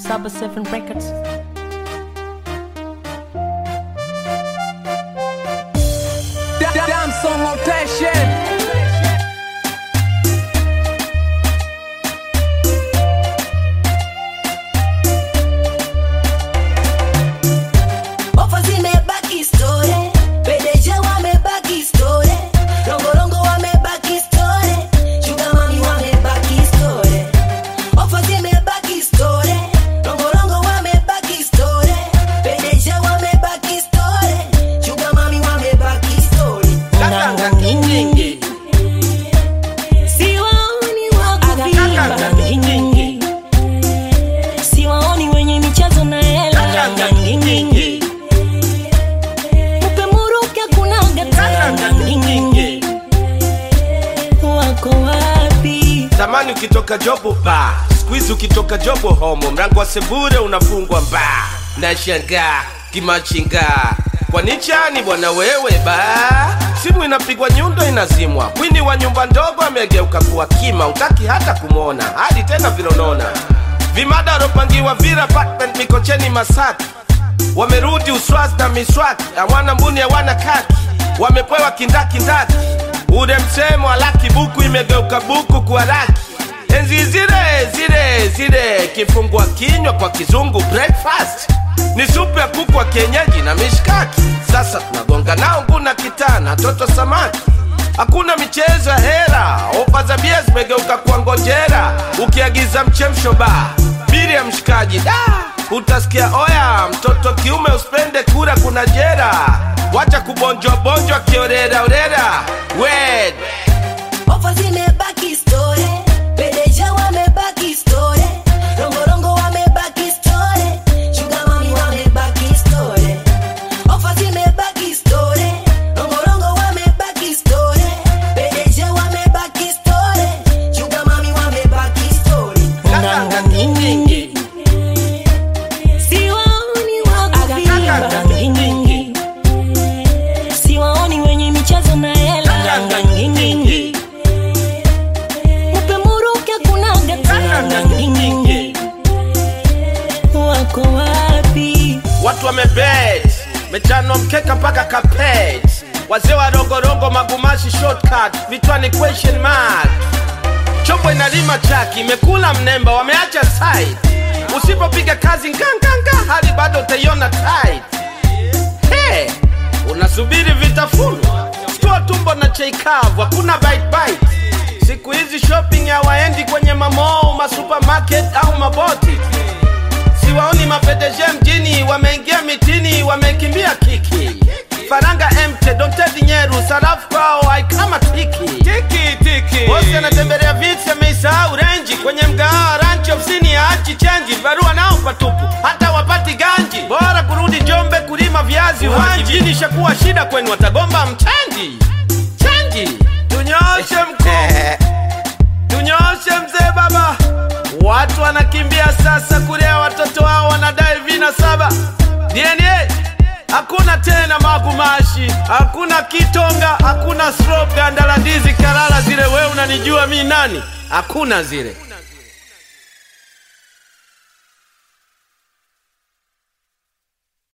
Saba Seven Records. Damn song rotation. Ofa zimebaki story, Pedeja wamebaki story, Rongorongo wamebaki story, Sugar Mami wamebaki story. Ofa zimebaki story, Rongorongo wamebaki story, Pedeja wamebaki story, Sugar Mami wamebaki story. Nganga nyingi Siwaoni wakuvimba Nganga nyingi siwaoni wenye michezo na hela Nganga nyingi nyingi mupe muruke kunaga Nganga nyingi wako wapi Zamani ukitoka jobo ba Squeeze ukitoka jobo homo Mrango wa sebure unafungwa mba Nashangaa kimachinga Kwa nichani bwana wewe ba Simu inapigwa nyundo inazimwa Mwini wa nyumba ndogo amegeuka kuwa kima Utaki hata kumwona Hadi tena vilonona Vimada waropangiwa vira apartment Mikocheni Masaki Wamerudi uswazi na miswaki Hawana mbuni hawana kaki Wamepewa kindakindaki Ule msemo alaki buku imegeuka buku kwa raki Enzi zile zile zile kifungua kinywa kwa kizungu breakfast ni supu ya kuku wa kienyeji na mishkaki. Sasa tunagonga nao nguna kitana toto samaki, hakuna michezo ya hera. Ofa za bia zimegeuka kwa ngonjera, ukiagiza mchemsho ba biri ya mshikaji da utasikia oya, mtoto kiume usipende kura, kuna jera. Wacha kubonjwa bonjwa kiorera orera wed Ofa zimebaki story, Pedeja wamebaki story, Rongorongo wamebaki story, Sugar Mami wamebaki story. Ofa zimebaki story, Rongorongo wamebaki story, Pedeja wamebaki story, Sugar Mami wamebaki story. nganga nyingi siwaoni wakuvimba nyingi siwaoni wenye michezo na hela nganga nyingi mupe muruke kunaga nganga nyingi wako wapi watu wamebet mechanwa mkeka mpaka kapet wazee wa rongorongo magumashi shortcut vichwani question mark chombo inalima chaki imekula mnemba wameacha side usipopiga kazi nganganga hali bado utaiona tight hey, unasubiri vitafunwa stua tumbo na cheikavu hakuna bite bite siku hizi shopping hawaendi kwenye mamoo masupermarket au maboti siwaoni mapedeje mjini wameingia mitini wamekimbia kiki faranga emte dontedi nyeru sarafu kwao haikama tiki tiki tiki bosi anatembelea viti ameisahau renji kwenye mgahawa ranchi ofisini ya achi chenji barua nao patupu hata wapati ganji bora kurudi jombe kulima viazi uwanji mjini shakuwa shida kwenu watagomba mchenji chenji tunyoshe mkuu tunyoshe mzee baba watu wanakimbia sasa kulea watoto wao wanadai vina saba dna hakuna tena magumashi hakuna kitonga hakuna strop ganda la ndizi karara zile we unanijua mi nani hakuna zile